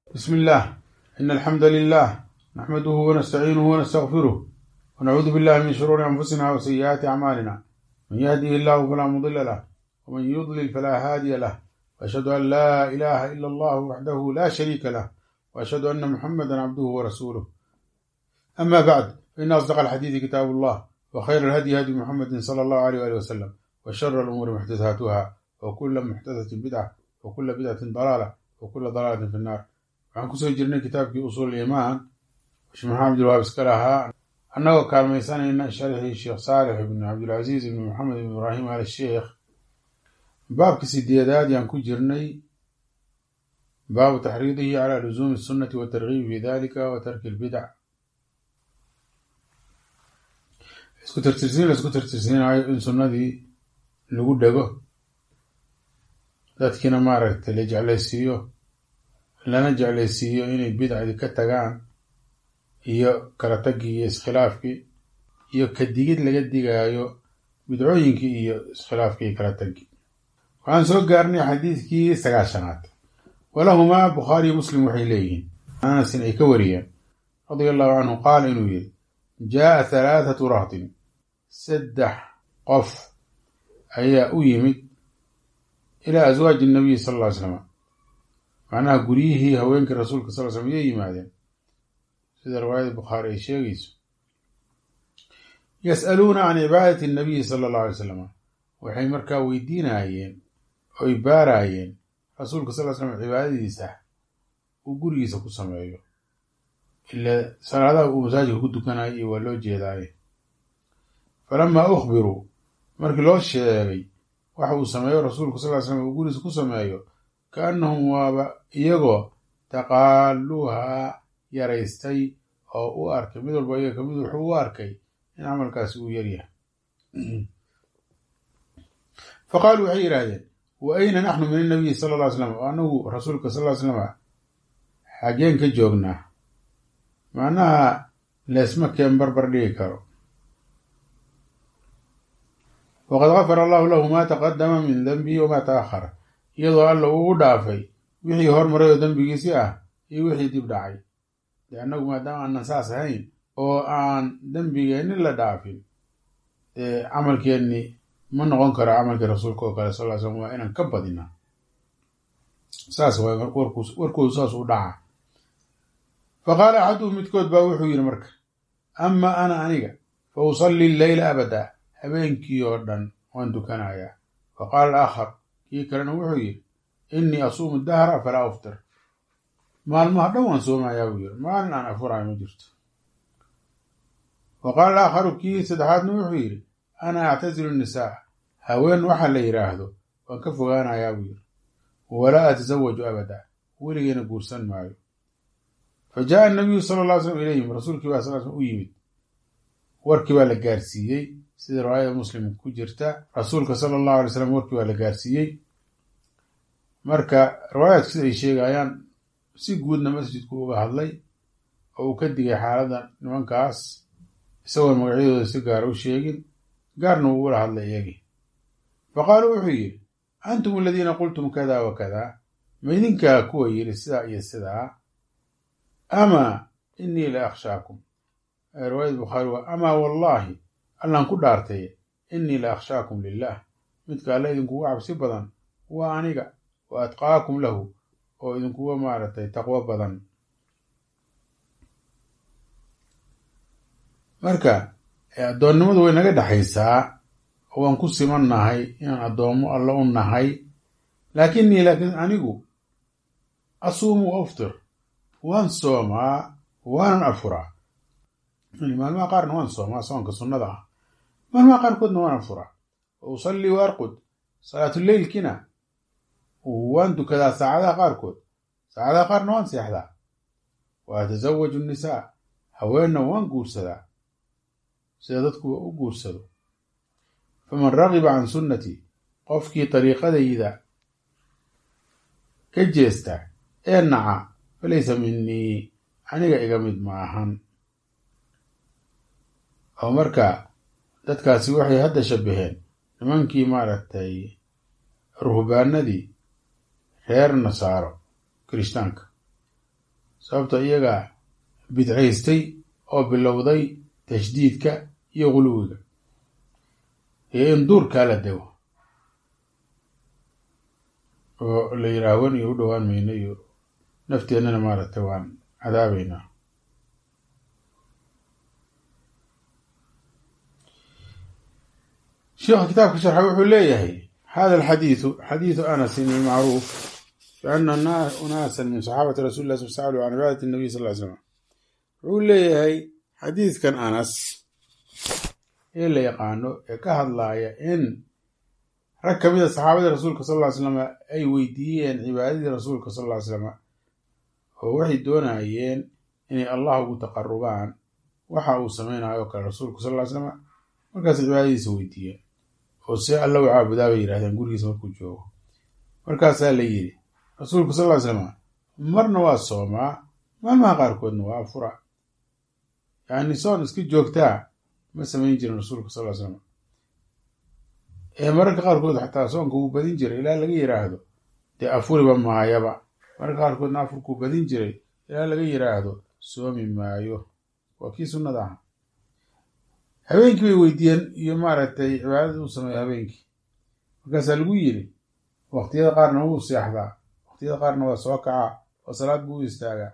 بسم الله إن الحمد لله نحمده ونستعينه ونستغفره ونعوذ بالله من شرور أنفسنا وسيئات أعمالنا من يهده الله فلا مضل له ومن يضلل فلا هادي له وأشهد أن لا إله إلا الله وحده لا شريك له وأشهد أن محمدا عبده ورسوله أما بعد فإن أصدق الحديث كتاب الله وخير الهدي هدي محمد صلى الله عليه وآله وسلم وشر الأمور محدثاتها وكل محدثة بدعة وكل بدعة ضلالة وكل ضلالة في النار waxaan kusoo jirnay kitaabkii usuul imaan sheekh maxamed abdulwahaab iska lahaa annagoo kaalmaysanayna sharxii sheekh saalix ibnu cabdilcasiis ibnu maxamed ibn ibraahim al sheekh baabka sideedaad yaan ku jirnay baabu taxriidihi calaa luzuumi sunnati watargiibi fi dalika wa tarki lbidac isku tirtirsiin la isku tirtirsiinayo in sunnadii lagu dhego dadkiina maaragtay la jeclaysiiyo lana jeclaysiiyo inay bidcdii ka tagaan iyo kala tagii iyo iskhilaafkii iyo ka digid laga digaayo bidcooyinkii iyo iskhilaafkii iyo kala tagii waxaan soo gaarnay xadiidkii sagaashanaad walahumaa bukhaariyo muslim waxay leeyihiin anasin ay ka wariyeen radia allahu canhu qaala inuu yidhi jaaa halaathatu rahtin saddex qof ayaa u yimid ilaa aswaaji nabiyi sal ll ly slam macnaha guryihii haweenkii rasuulka sal slm yay yimaadeen sida riwaayada bukhaari ay sheegayso yas'aluuna can cibaadati nabiyi sala allahu alay slam waxay markaa weydiinayeen oy baaraayeen rasuulka sal slam cibaadadiisa uu gurigiisa ku sameeyo ila salaadaha uu masaajidka ku dukanayo iyo waa loo jeedaaye falamaa ukhbiruu markii loo sheegay waxa uu sameeyo rasuulku sal slam uu gurigiisa ku sameeyo kaannahum waaba iyagoo taqaaluuhaa yaraystay oo u arkay mid walba iyaga kamid wuxuu u arkay in camalkaasi uu yaryahay fa qaaluu waxay yidhaahdeen wa ayna naxnu min annabiyi sala ll ly slam oo anagu rasuulka sal ly slama xageen ka joognaa macnaha leesma keen barbar dhigi karo waqad gafara allahu lahu ma taqadama min denbihi wamaa ta'ahara iyadoo alla uu u dhaafay wixii hormaray oo dembigiisii ah iyo wixii dib dhacay dee annagu maadaama aanan saas ahayn oo aan dembigeenni la dhaafin dee camalkeenni ma noqon karo camalkii rasuulka oo kale sal ly slam waa inaan ka badina saas waay warkoodu saas u dhaca fa qaala axaduhum midkood baa wuxuu yidhi marka ama ana aniga fa usalli leyla abada habeenkii oo dhan waan dukanayaa fa qaala alaakhar kii kalena wuxuu yidhi innii asuumu dahra falaa uftir maalmaha dhan waan soomayaa buu yidhi maalin aan afurayo ma jirto wa qaala alaakharu kii saddexaadna wuxuu yidhi ana actasilu nisaa haween waxa la yidhaahdo waan ka fogaanayaa buu yidhi walaa atasawaju abada weligeena guursan maayo fa jaaa anabiyu sala alla ly slam ilayhim rasuulkii baa sal slam u yimid warkii baa la gaarsiiyey sida riwaayada muslim ku jirta rasuulka sala allahu alay slam warkii baa la gaarsiiyey marka riwaayaadku sida ay sheegayaan si guudna masjidku uga hadlay oo uu ka digay xaaladda nimankaas isagoon magacyadooda si gaara u sheegin gaarna uu ula hadlay iyagii fa qaaluu wuxuu yidhi antum aladiina qultum kada wa kada ma idinkaa kuwa yidhi sidaa iyo sidaa amaa innii la akhshaakum riwaayada bukhaari waa amaa wallaahi allaan ku dhaartay innii la akhshaakum lilah midka alla idinkuga cabsi badan waa aniga wa atqaakum lahu oo idinkuga maaragtay taqwo badan marka addoonnimadu way naga dhexaysaa oo waan ku siman nahay inaan addoommo alla u nahay laakinnii laakiin anigu asuumu wa uftir waan soomaa waanan afuraa maalmaha qaarna waan soomaa soonka sunnada ah maalmaha qaarkoodna waan afuraa wa usallii wa arqud salaatuleylkina waan dukadaa saacadaha qaarkood saacadaha qaarna waan seexdaa wa atasawaju nisaa haweenna waan guursadaa sida dadkuwa u guursado faman ragiba can sunnatii qofkii dariiqadayda ka jeesta ee naca falaysa minii aniga iga mid ma ahan oo marka dadkaasi waxay hadda shabbaheen nimankii maaragtay ruhbaanadii reer nasaaro kirishtaanka sababto iyagaa bidcaystay oo bilowday tashdiidka iyo guluwiga iyo in duurkaa la dego oo la yidhaah wan iyo u dhowaan mayno iyo nafteennana maaragtay waan cadaabaynaa sheekha kitaabka sharxa wuxuu leeyahay hada alxadiidu xadiidu anasin ilmacruuf biana unaasan min saxaabati rasuli lah sal sa'aluu can cibaadati nabiy sal ly slam wuxuu leeyahay xadiidkan anas ee la yaqaano ee ka hadlaaya in rag ka mid a saxaabadii rasuulka sal ly slam ay weydiiyeen cibaadadii rasuulka sal ly slam oo waxay doonayeen inay allah ugu taqarubaan waxa uu samaynayo o kale rasuulku sal ly slam markaas cibaadadiisa weydiiyeen oo see alla u caabudaa bay yidhahdeen gurigiisa markuu joogo markaasaa la yidhi rasuulku sal ly slam marna waa soomaa maalmaha qaarkoodna waa afura yacni soon iska joogtaa ma samayn jirin rasuulka sal ly slam ee mararka qaarkood xataa soonka wuu badin jiray ilaa laga yidhaahdo dee afuriba maayaba mararka qaarkoodna afurkuu badin jiray ilaa laga yidhaahdo soomi maayo waa kii sunnada aha habeenkii bay weydiiyeen iyo maaragtay cibaadada uu sameeyo habeenkii markaasaa lagu yidhi waqtiyada qaarna wuu seexdaa waqtiyada qaarna waa soo kacaa oo salaad buu u istaagaa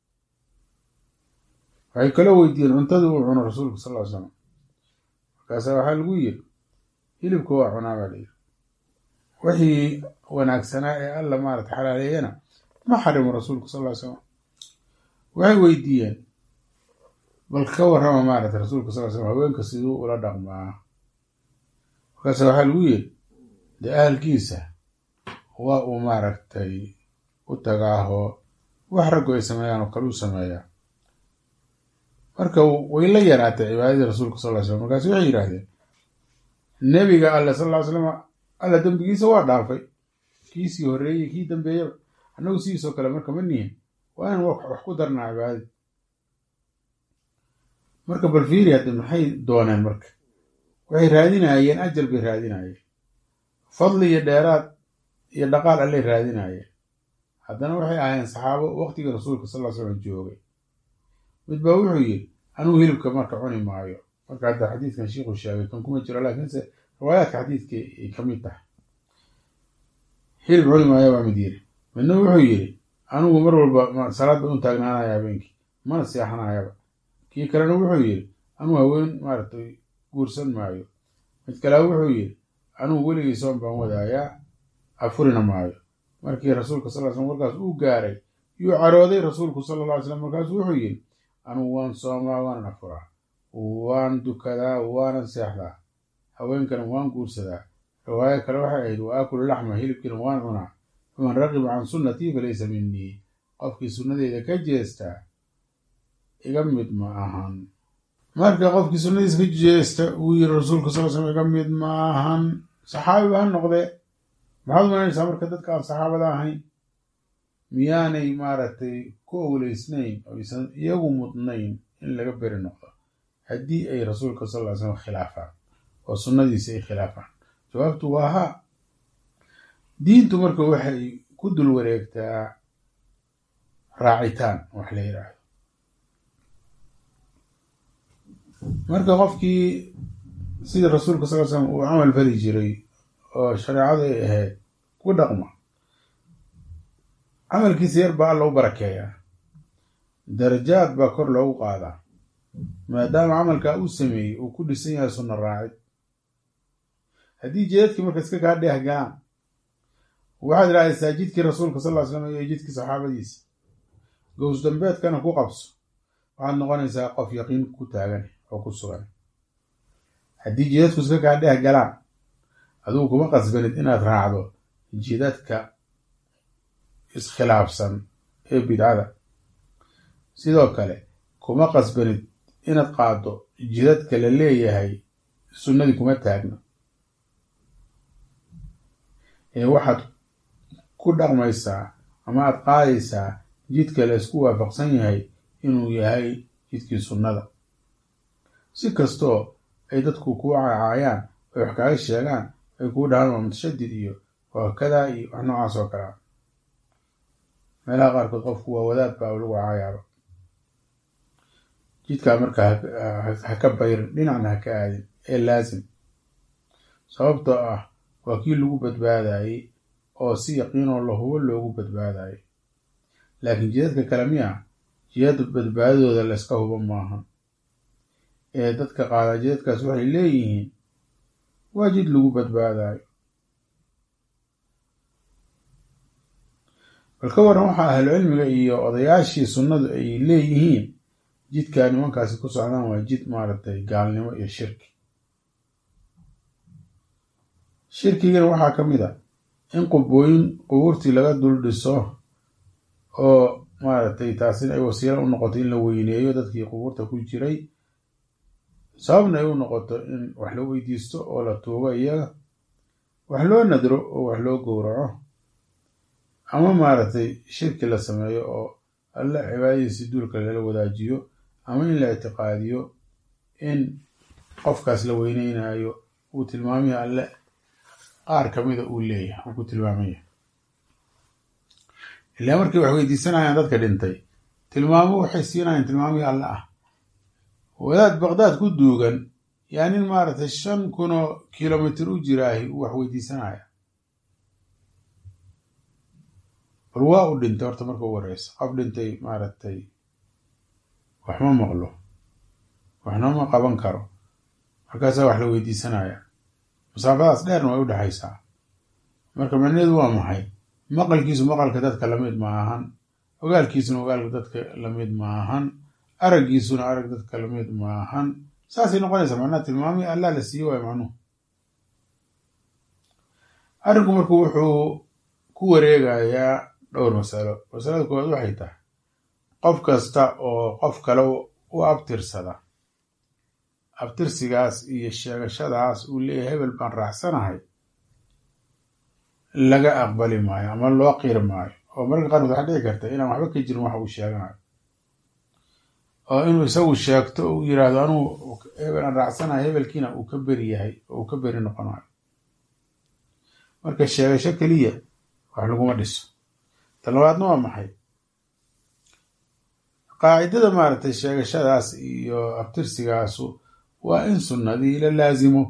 waxay kaloo weydiiyeen cuntadii uu cuno rasuulka sal ly slam markaasaa waxaa lagu yidhi hilibka waa cunaa baa layidhi wixii wanaagsanaa ee alla maarata xalaaleeyana ma xarimo rasuulku sal ly slam waxay weydiiyeen bal ka warrama maarata rasuulka sal ly slam haweenka siduu ula dhaqmaa markaasa waxaa lagu yidhi dee ahalkiisa waa uu maaragtay u tagaaho wax raggu ay sameeyaan oo kale u sameeyaa marka way la yaraatay cibaadadii rasuulka sal ly slam markaasu waxay yidhaahdeen nebiga alle sal ly slam alla dembigiisa waa dhaafay kiisii horreeyey kii dambeeyaba annagu sidiisoo kale marka ma nihin waa inaan wax ku darnaa cibaadadii marka bal fiiri hadde maxay dooneen marka waxay raadinayeen ajal bay raadinayeen fadli iyo dheeraad iyo dhaqaal allay raadinayeen haddana waxay ahaayeen saxaabo waqtigii rasuulka sal ly slam joogay mid baa wuxuu yidhi anugu hilibka marka cuni maayo marka hadda xadiidkan shiikhuu sheegay kan kuma jiro laakiinse riwaayaadka xadiidka ay ka mid tahay hilib cuni maayo baa mid yidhi midna wuxuu yidhi anigu mar walba salaad baan u taagnaanaya habeenkii mana seexanayaba kii kalena wuxuu yidhi anugu haween maaragtay guursan maayo mid kale wuxuu yidhi anugu weligii soon baan wadaayaa afurina maayo markii rasuulka sal ly slam markaas uu gaaray yuu carooday rasuulku sala alla ly slam markaasu wuxuu yidhi anugu waan soomaa waanan afuraa waan dukadaa waanan seexdaa haweenkana waan guursadaa riwaayo kale waxay ahayd wa aakulu laxma hilibkiina waan cunaa faman raqiba can sunnatii falaysa minii qofkii sunnadeeda ka jeestaa iga mid ma ahan marka qofkii sunnadiisa ka jeesta uu yiri rasuulka sal slam iga mid ma ahan saxaabi ba ha noqdee maxaad umalanaysaa marka dadka aan saxaabada ahayn miyaanay maaragtay ku owleysnayn oo aysan iyagu mudnayn in laga beri noqdo haddii ay rasuulka sal ly slam khilaafaan oo sunnadiisi ay khilaafaan jawaabtu waa haa diintu marka waxay ku dul wareegtaa raacitaan wax la yidhaahdo marka qofkii sidii rasuulka sal ly slam uu camal fali jiray oo shareecadu ay ahayd ku dhaqma camalkiisa yar baa alla u barakeeyaa darajaad baa kor loogu qaadaa maadaama camalkaa uu sameeyey uu ku dhisan yahay sunna raacid haddii jeedadkii marka iska kaa dheeh galaan waxaad idhahdaysaa jidkii rasuulka sal ly slam iyo jidkii saxaabadiisa gows dambeedkana ku qabso waxaad noqonaysaa qof yaqiin ku taagan oo ku sugan haddii jidadku iska kaa dheeh galaan adugu kuma qasbanid inaad raacdo jidadka iskhilaafsan ee bidcada sidoo kale kuma qasbanid inaad qaaddo jidadka la leeyahay sunnadii kuma taagno ee waxaad ku dhaqmaysaa ama aad qaadaysaa jidka la isku waafaqsan yahay inuu yahay jidkii sunnada si kastoo ay dadku kuu cacaayaan ay wax kaaga sheegaan ay kuu dhahaan waa mutashadid iyo waa kadaa iyo wax noocaas oo kalea meelaha qaarkood qofku waa wadaad baa lagu caayaaba jidkaa marka ha ka bayrin dhinacna ha ka aadin ee laasim sababtoo ah waa kii lagu badbaadayey oo si yaqiinoo lahubo loogu badbaadayay laakiin jidadka kale miya jidad badbaadadooda layska hubo maaha ee dadka qaadaa jidadkaas waxay leeyihiin waa jid lagu badbaadayo bal ka waran waxaa ahlucilmiga iyo odayaashii sunnadu ay leeyihiin jidkaa nimankaasi ku socdaan waa jid maaragtay gaalnimo iyo shirki shirkigana waxaa ka mid a in qubooyin qubuurtii laga dul dhiso oo maaragtay taasina ay wasiilo u noqoto in la weyneeyo dadkii qubuurta ku jiray sababna ay u noqoto in wax loo weydiisto oo la tuugo iyaga wax loo nadro oo wax loo gowraco ama maaragtay shirki la sameeyo oo alle cibaadadiisi duulka lala wadaajiyo ama in la ictiqaadiyo in qofkaas la weyneynayo uu tilmaamaya alle qaar kamida uu leeyahay uu ku tilmaamaya ilaa markay wax weydiisanayaan dadka dhintay tilmaamo waxay siinayaan tilmaamihii alle ah wadaad baqdaad ku duugan yaa nin maaragtay shan kunoo kilomitr u jiraahi uu wax weydiisanaya bal waa u dhintay horta marka u wareysa qof dhintay maaragtay waxma maqlo waxna ma qaban karo markaasaa wax la weydiisanaya masaafadaas dheerna way u dhexaysaa marka macnaheedu waa maxay maqalkiisu maqalka dadka lamid ma ahan ogaalkiisuna ogaalka dadka lamid ma ahan araggiisuna arag dadka lamid ma ahan saasay noqonaysaa macnaha tilmaamii allah la siiye waay macnuhu arrinku marku wuxuu ku wareegayaa dhowr masalo masalada koowaad waxay tahay qof kasta oo qof kale u abtirsada abtirsigaas iyo sheegashadaas uu leeyahay hebel baan raacsanahay laga aqbali maayo ama loo qiri maayo oo mararka qaarkood waxaa dhici karta inaan waxba ka jirin waxa uu sheeganayo oo inuu isagu sheegto uu yiraahdo anugu hebel aan raacsanahay hebelkiina uu ka beri yahay oo uu ka beri noqonayo marka sheegasho keliya wax laguma dhiso tan labaadna waa maxay qaacidada maaragtay sheegashadaas iyo abtirsigaasu waa in sunnadii la laasimo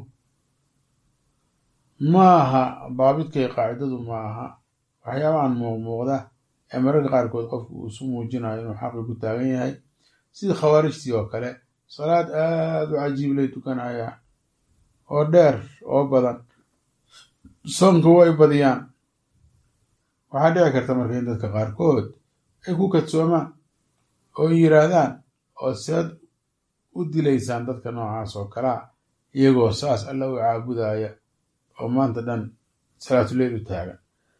maaha daabidkay qaacidadu maaha waxyaabahan muuqmuuqda ee mararka qaarkood qofku uu isu muujinayo inuu xaqi ku taagan yahay sidii khawaarijtii oo kale salaad aada u cajiib lay tukanaya oo dheer oo badan soonka way badiyaan waxaa dhici karta marka in dadka qaarkood ay ku kadsoomaan oo yiraahdaan oo sead u dilaysaan dadka noocaas oo kalea iyagoo saas alla u caabudaya oo maanta dhan salaatuleyl u taagan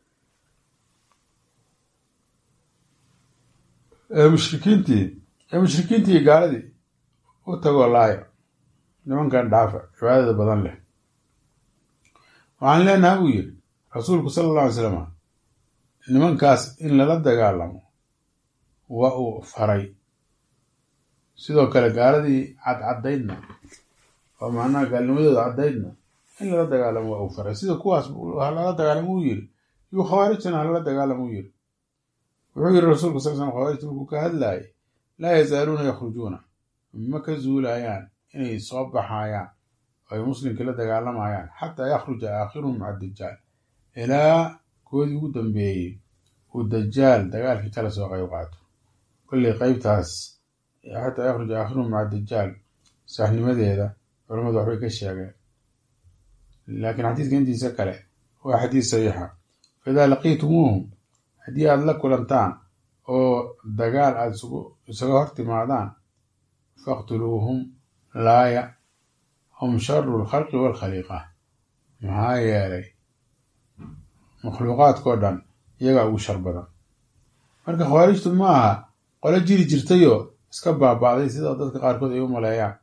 mushrikiintii mushrikiintii gaaladii u tagoo laaya nimankan dhaafa cibaadada badan leh waxaan leenaha buu yidhi rasuulku sala alla alay slam nimankaas in lala dagaalamo waa uu faray sidoo kale gaaladii cadcaddaydna oo macnaha gaalnimadooda caddaydna in lala dagaalamo waa uu faray sida kuwaas halala dagaalamo uu yiri yuu khawaarijtana halala dagaalamo u yiri wuxuu yiri rasuulku sal slam khawaarijta markuu ka hadlaayay laa yazaaluuna yakhrujuuna ma ka zuulayaan inay soo baxayaan oo ay muslimkii la dagaalamayaan xataa yakhruja aakhiruhum maca dajaal ilaa koodii ugu dambeeyey uu dajaal dagaalkii kala soo qayb qaato kolley qeybtaas xataa yakhruja aakhiruhum maca dajaal saxnimadeeda culamadu waxbay ka sheegeen laakiin xadiiska intiisa kale waa xadiis saxiixa faidaa laqiitumuuhum haddii aada la kulantaan oo dagaal aada isaga hor timaadaan faqtuluuhum laaya hum sharu lkhalqi waalkhaliiqa maxaa yeelay makhluuqaadkao dhan iyagaa ugu shar badan marka khawaarijtu ma aha qolo jiri jirtayoo iska baaba'day sida dadka qaarkood ay u maleeyaan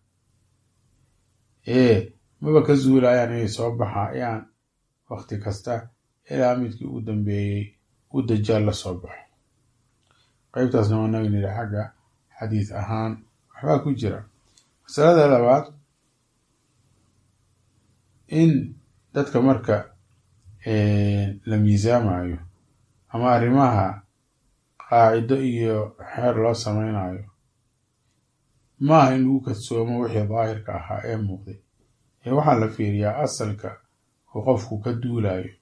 ee maba ka zuulayaan inay soo baxayaan wakti kasta ilaa midkii ugu dambeeyey uu dajaal la soo baxo qeybtaasna waa naga nidhi xagga xadiis ahaan waxbaa ku jira masalada labaad in dadka marka la miisaamayo ama arrimaha qaacido iyo xeer loo samaynayo maaha in lagu kadsoomo wixii daahirka ahaa ee muuqday ee waxaa la fiiriyaa asalka uu qofku ka duulayo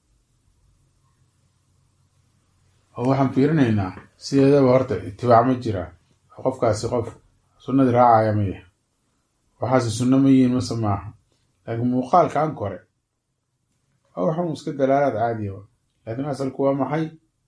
oo waxaan fiirinaynaa sideedaba horta itibaac ma jira oo qofkaasi qof sunnadii raacaya ma yahay waxaase sunno ma yihiin mase maaha laakiin muuqaalkan kore waa waxun iska dalaalaad caadiya laakiin asalku waa maxay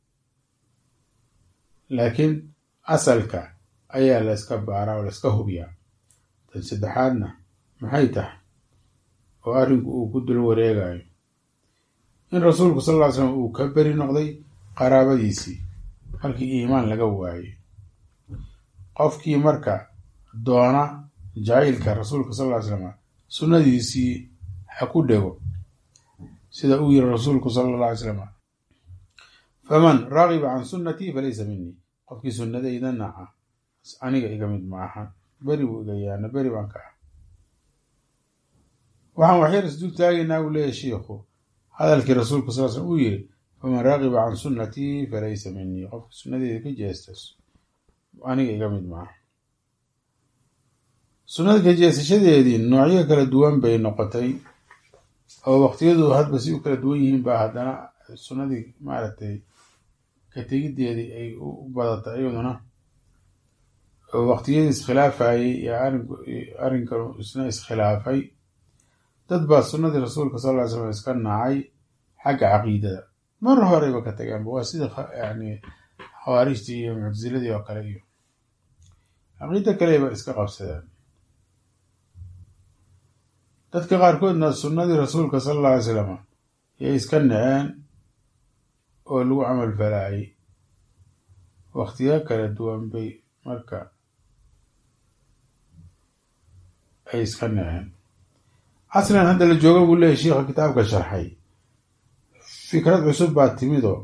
laakiin asalka ayaa la yska baaraa oo la yska hubiyaa tan saddexaadna maxay tahay oo arrinku uu ku dul wareegayo in rasuulku sal ll ly slam uu ka beri noqday qaraabadiisii markii iimaan laga waayey qofkii marka doona jacaylka rasuulka sal ly slam sunnadiisii ha ku dhego sida uu yiri rasuulku sala alla alay slam faman ragiba can sunnatii falaysa minii qofkii sunnadayda naca aniga iga mid ma aha beri buu iga yaana beri baan ka ah waxaan waxyar isdul taagaynaa uu leeyahy shiikhu hadalkii rasuulku sal slam uu yiri faman ragiba can sunnatii falaysa minii qofkii sunnadeyda ka jeestas aniga iga mid maaha sunnada ka jeesashadeedii noocyo kala duwan bay noqotay oo waqtiyadu hadba si u kala duwan yihiin baa haddana sunnadii maaragtay ka tegiddeedii ay u badatay iyaduna oo waqtiyadii iskhilaafayey iyo arrinkan isna iskhilaafay dad baa sunnadii rasuulka sal ly slam iska nacay xagga caqiidada mar horeyba ka tageenba waa sida yani khawaarijtii iyo muctasiladii oo kale iyo caqiida kaleba iska qabsadeen dadka qaarkoodna sunnadii rasuulka sala alla alay slam yay iska naceen oo lagu camal falaayay waqtiyo kala duwan bay marka ay iska naceen casrigan hadda la jooga buu leeyahy shiikha kitaabka sharxay fikrad cusub baa timidoo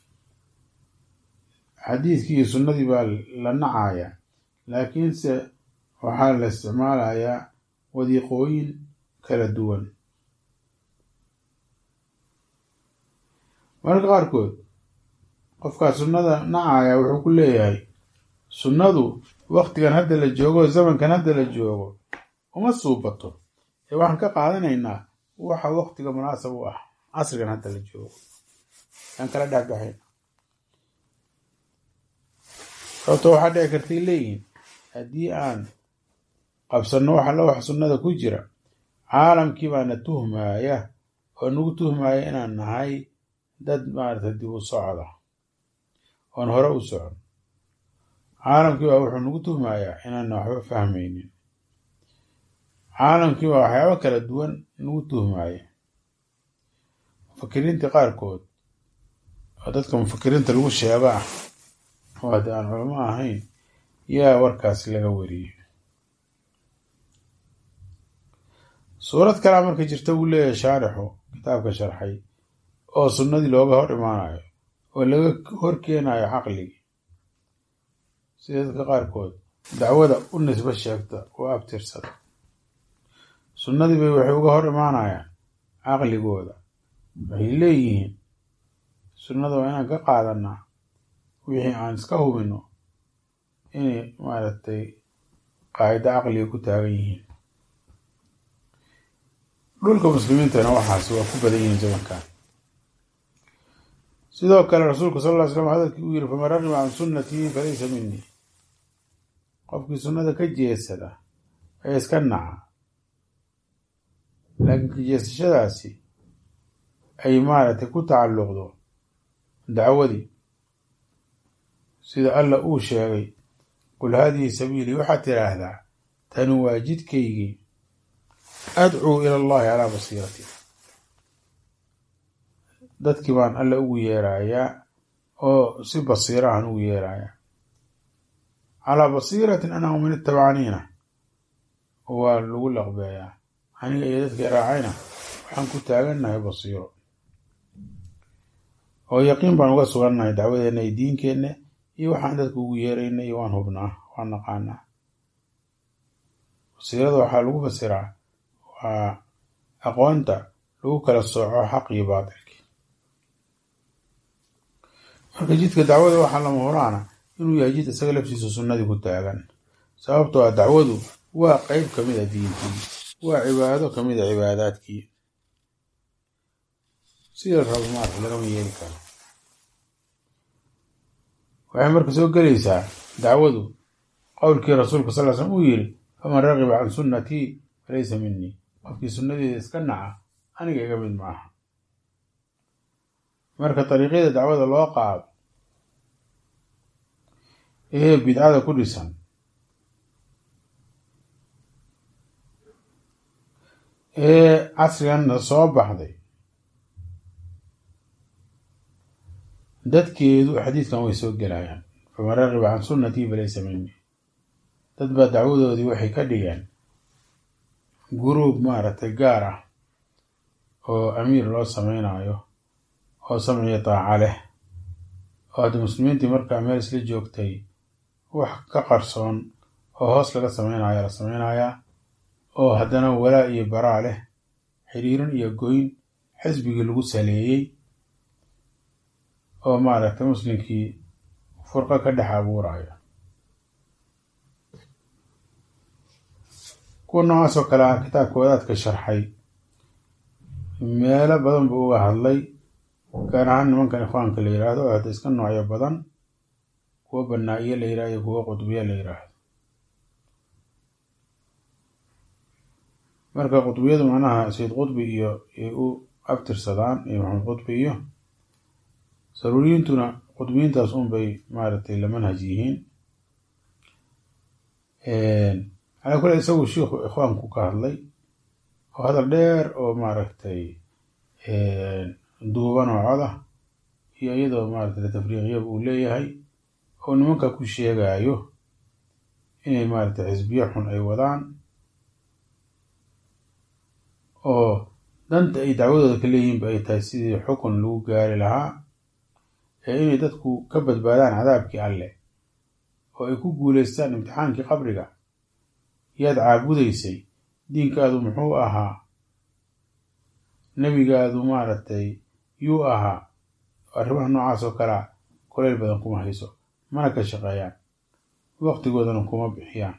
xadiidkii iyo sunnadii baa la nacaya laakiinse waxaa la isticmaalayaa wadiiqooyin kala duwan mararka qaarkood qofkaa sunnada nacaya wuxuu ku leeyahay sunnadu waktigan hadda la joogo zamankan hadda la joogo uma suubato ee waxaan ka qaadanaynaa waxa waktiga munaasab u ah casrigan hadda la joogo aan kala dhexbaxayn sababto waxaa dhici kartay leeyihiin haddii aan qabsanno wax alla wax sunnada ku jira caalamkii baana tuhmaaya oo nagu tuhmaaya inaan nahay dad maarata dib u socda oon hore u socon caalamkii baa wuxuu nagu tuhmayaa inaana waxba fahmaynin caalamkii baa waxyaabo kala duwan nagu tuhmaaya mufakiriinta qaarkood oo dadka mufakiriinta lagu sheego ah oo haddii aan culamo ahayn yaa warkaas laga wariyey suurad kalea marka jirta buu leeyahay shaarixu kitaabka sharxay oo sunnadii looga hor imaanayo oo laga hor keenayo caqligii sida dadka qaarkood dacwada u nisbo sheegta oo abtirsada sunnadii bay waxay uga hor imaanayaan caqligooda waxay leeyihiin sunnada waa inaan ka qaadanaa wixii aan iska hubino inay maaragtay qaacido caqliga ku taagan yihiin dhulka muslimiintana waxaas waa ku badan yihiin zamankan sidoo kale rasuulku sal ll ly slam hadalkii uu yiri faman ragiba can sunnatii falaysa minii qofkii sunnada ka jeesada ee iska naca laakiin ka jeesashadaasi ay maaragtay ku tacalluqdo dacwadii sida alla uu sheegay qul haadihi sabiilii waxaad tidhaahdaa tani waa jidkaygii adcuu ila allahi calaa basiirati dadkii baan alle ugu yeerayaa oo si basiirahan ugu yeerayaa calaa basiiratin anahu min itabacaniina waa lagu laqbeeyaa aniga iyo dadkii raacayna waxaan ku taagannahay basiiro oo yaqiin baan uga sugannahay dacwadeenna iyo diinkeenna iyo waxaan dadka ugu yeerayna iyo waan hubnaa waan naqaanaa basiirada waxaa lagu fasiraa waa aqoonta lagu kala sooco xaq iyo baatilki marka jidka dacwada waxaa lama huraana inuu yahay jid isaga laftiisa sunnadii ku taagan sababtoo ah dacwadu waa qeyb ka mid a diintii waa cibaado ka mid a cibaadaadkii sida rabo maarka lagama yeeli karo waxay marka soo gelaysaa dacwadu qowlkii rasuulka sal l slam uu yiri faman ragiba can sunnatii falaysa minii qofkii sunnadeeda iska naca aniga iga mid maaha marka dariiqyada dacwada loo qaado ee bidcada ku dhisan ee casriganna soo baxday dadkeedu xadiidkan way soo gelayaan faman ragiba can sunnatii falaysa minii dad baa dacwadoodii waxay ka dhigeen guruub maaragtay gaar ah oo amiir loo sameynayo oo samciyo daaca leh oo hadda muslimiintii markaa meel isla joogtay wax ka qarsoon oo hoos laga sameynaya la sameynayaa oo haddana walaa iyo baraa leh xiriirin iyo goyn xisbigii lagu saleeyey oo maaragtay muslimkii furqo ka dhex abuuraya kuwa noocaas oo kale ah kitaabka wadaadka sharxay meelo badan buu uga hadlay gaar ahaan nimankan ikhwaanka la yiraahdo oo hadda iska noocyo badan kuwo banaa-iyo la yirahdo iyo kuwo qudbiya la yiraahdo marka qudbiyadu macnaha sayid qudbi iyo ay u abtirsadaan iyo maxamed qudbi iyo saruuriyiintuna qudbiyiintaas un bay maaragtay la manhaj yihiin calaa kule isagu shiikhu ikhwaanku ka hadlay oo hadal dheer oo maaragtay duuban oo cod ah iyo iyadoo maaragtay tafriiqyaba uu leeyahay oo nimanka ku sheegayo inay maaragtay xisbiyo xun ay wadaan oo danta ay dacwadooda ka leeyihiinba ay tahay sidii xukun lagu gaari lahaa ee inay dadku ka badbaadaan cadaabkii alleh oo ay ku guuleystaan imtixaankii qabriga yaad caabudaysay diinkaadu muxuu ahaa nebigaadu maaragtay yuu ahaa arrimaha noocaas oo kalea kuleyl badan kuma hayso mana ka shaqeeyaan waqtigoodana kuma bixiyaan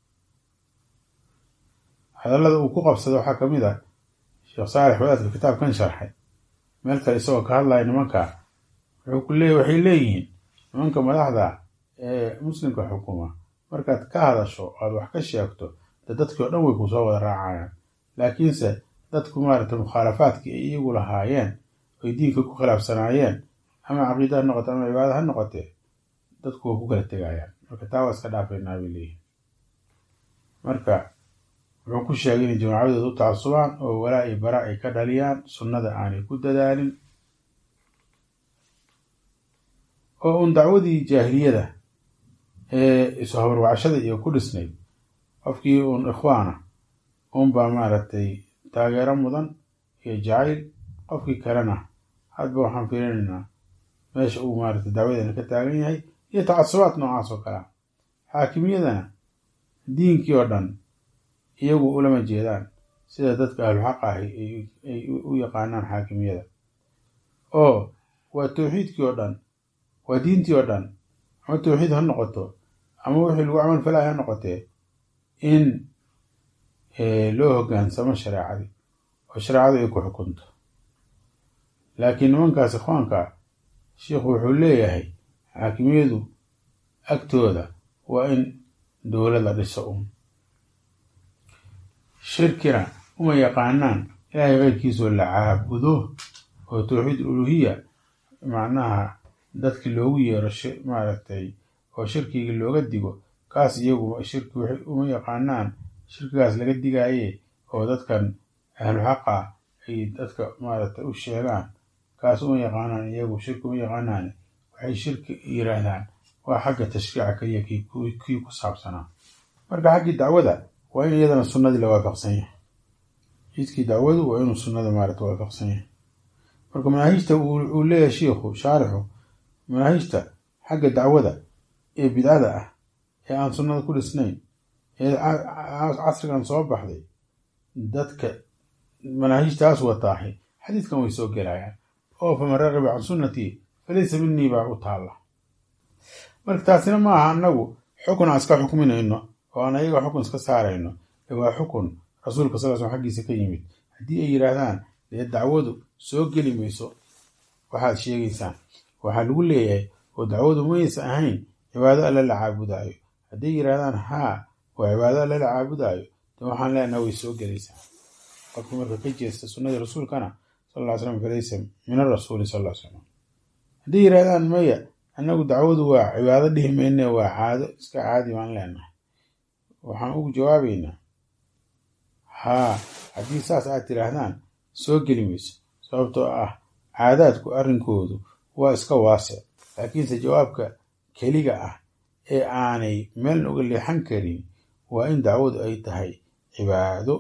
hadallada uu ku qabsada waxaa ka mid ah sheekh saalex wadaadka kitaabkan sharxay meel kale isagoo ka hadlaya nimanka wuxuu ku leey waxay leeyihiin nimanka madaxda ee muslimka xukuma markaad ka hadasho aad wax ka sheegto de dadkii o dhan way ku soo wada raacayaan laakiinse dadku maaragtay mukhaalafaadkii ay iyagu lahaayeen oy diinka ku khilaafsanaayeen ama caqiida ha noqote ama cibaada ha noqotee dadku waa ku kala tegayaan marka taa waa iska dhaafaynaa bay leeyihin marka wuxuu ku sheegay inay jamaacadooda u tacasubaan oo walaa iyo bara ay ka dhaliyaan sunnada aanay ku dadaalin oo uun dacwadii jaahiliyada ee isu habarwacashada iyo ku dhisnayd qofkii uun ikhwaana uunbaa maaragtay taageero mudan iyo jacayl qofkii kalena hadba waxaan fiirinaynaa meesha uu maaragtay dacwadeena ka taagan yahay iyo tacasubaad noocaas oo kalea xaakimiyadana diinkii oo dhan iyagu ulama jeedaan sida dadka ahluxaq ahi ay u yaqaanaan xaakimiyada oo waa tawxiidkii oo dhan waa diintii oo dhan ama tawxiid ha noqoto ama wixii lagu camal falaya ha noqotee in loo hogaansamo shareecadii oo shareecadu ay ku xukunto laakiin nimankaas ikhwaanka sheikhu wuxuu leeyahay xaakimiyadu agtooda waa in dowlad la dhiso un shirkina uma yaqaanaan ilaahay keyrkiisoo la caabudo oo tawxiid uluhiya macnaha dadki loogu yeero maaragtay oo shirkigii looga digo kaas iyagu shirki waxay uma yaqaanaan shirkigaas laga digaaye oo dadkan ahlu xaqa ay dadka maaragtay u sheegaan kaas uma yaqaanaan iyagu shirki uma yaqaanaan waxay shirki yiraahdaan waa xagga tashriica keliya kii ku saabsanaa marka xaggii dacwada waa in iyadana sunnadii la waafaqsan yahay jidkii dacwadu waa inuu sunnada maaragta waafaqsan yahay marka manaahijta uu leeyahay shiikhu shaarixu manaahijta xagga dacwada ee bidcada ah ee aan sunnada ku dhisnayn ee casrigan soo baxday dadka manaahijtaas wataahay xadiidkan way soo gelayaan oo faman raqiba can sunnatii falaysa minii baa u taalla marka taasina ma aha annagu xukun aan iska xukminayno oo aan ayaga xukun iska saarayno ee waa xukun rasuulka sal slam xaggiisa ka yimid haddii ay yidhaahdaan dee dacwadu soo geli mayso waxaad sheegaysaan waxaa lagu leeyahay oo dacwadu maysa ahayn cibaado alle la caabudaayo hadday yidhaahdaan haa waa cibaado alle la caabudaayo de waxaan leenaha way soo gelaysaa qofkii marka ka jeesta sunnadii rasuulkana sal ll ly slam falaysa min arasuuli sal ll slam hadday yidhahdaan maya annagu dacwadu waa cibaado dhihi mayne waa caado iska caadi baan leenahay waxaan ugu jawaabaynaa haa haddii saas aad tidhaahdaan soo geli mayso sababtoo ah caadaadku arrinkoodu waa iska waasic laakiinse jawaabka keliga ah ee aanay meelna uga leexan karin waa in dacwadu ay tahay cibaado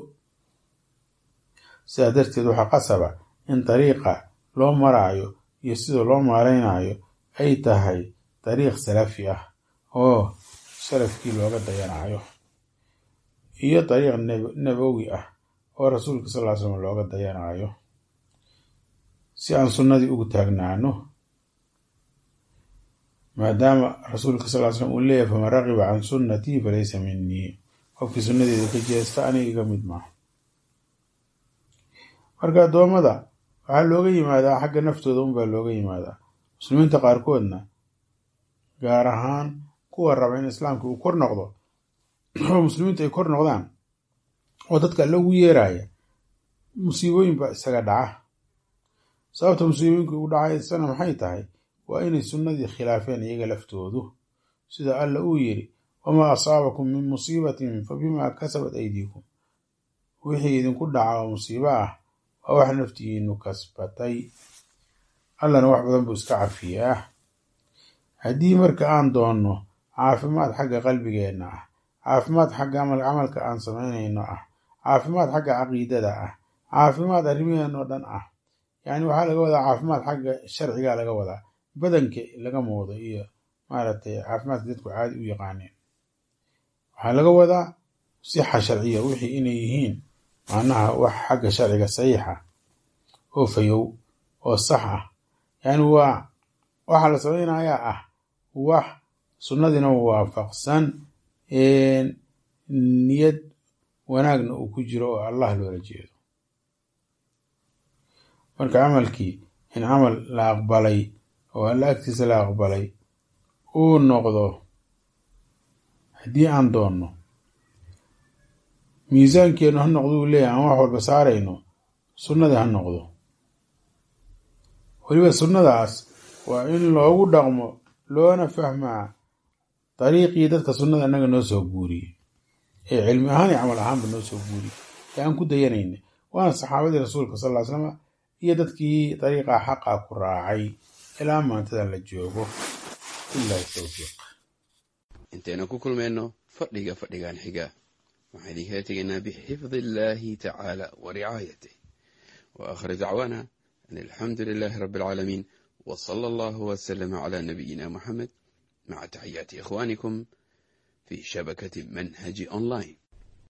sidaa darteed waxaa qasaba in dariiqa loo maraayo iyo sida loo maaraynayo ay tahay dariiq salafi ah oo salafkii looga dayanayo iyo dariiq nabowi ah oo rasuulka sal ly slam looga dayanayo si aan sunnadii ugu taagnaano maadaama rasuulka sal ly slam uu leeyahay faman raqiba can sunnatii falaysa minii qofkii sunnadeeda ka jeesta aniga iga mid maaha marka addoommada waxaa looga yimaadaa xagga naftooda unbaa looga yimaadaa muslimiinta qaarkoodna gaar ahaan kuwa raba in islaamka uu kor noqdo oo muslimiintu ay kor noqdaan oo dadka alla ugu yeeraya musiibooyin baa isaga dhaca sababta musiibooyinka ugu dhacaysana maxay tahay waa inay sunnadii khilaafeen iyaga laftoodu sida alla uu yidhi wamaa asaabakum min musiibatin fa bimaa kasabat aydiikum wixii idinku dhaca oo musiibo ah waa wax naftigiinu kasbatay allana wax badan buu iska cafiyaa haddii marka aan doonno caafimaad xagga qalbigeenna ah caafimaad xagga camalka aan samaynayno ah caafimaad xagga caqiidada ah caafimaad arrimaheen oo dhan ah yacni waxaa laga wadaa caafimaad xagga sharciga laga wadaa badanka laga moodo iyo maaragtay caafimaadka dadku caadi u yaqaaneen waxaa laga wadaa sixa sharciya wixii inay yihiin macnaha wax xagga sharciga saxiixa oo fayow oo sax ah yacni waa waxaa la samaynayaa ah wax sunnadiina waafaqsan niyad wanaagna uu ku jiro oo allah loola jeedo marka camalkii in camal la aqbalay oo alla agtiisa la aqbalay uu noqdo haddii aan doonno miisaankeennu ha noqdo uu leeyahy aan wax walba saarayno sunnadii ha noqdo weliba sunnadaas waa in loogu dhaqmo loona fahmaa dariiqii dadka sunnada annaga noo soo guuriyey ee cilmi ahaan iyo camal ahaanba noo soo guuriyey ee aan ku dayanayna waana saxaabadii rasuulka sal ly slama iyo dadkii dariiqaa xaqaa ku raacay ilaa maantadan la joogo bilahi towfiiq intaynu ku kulmayno fadhiga fadhigan xiga waxaan idinkala tegaynaa bixifdi illaahi tacaala wa ricaayatih wa aakhir dacwaana an alxamdu lilaahi rabbi alcaalamiin wa sala allahu wasalama calaa nabiyina muxamed maca taxiyaati ikhwaanikum fii shabakati manhaji online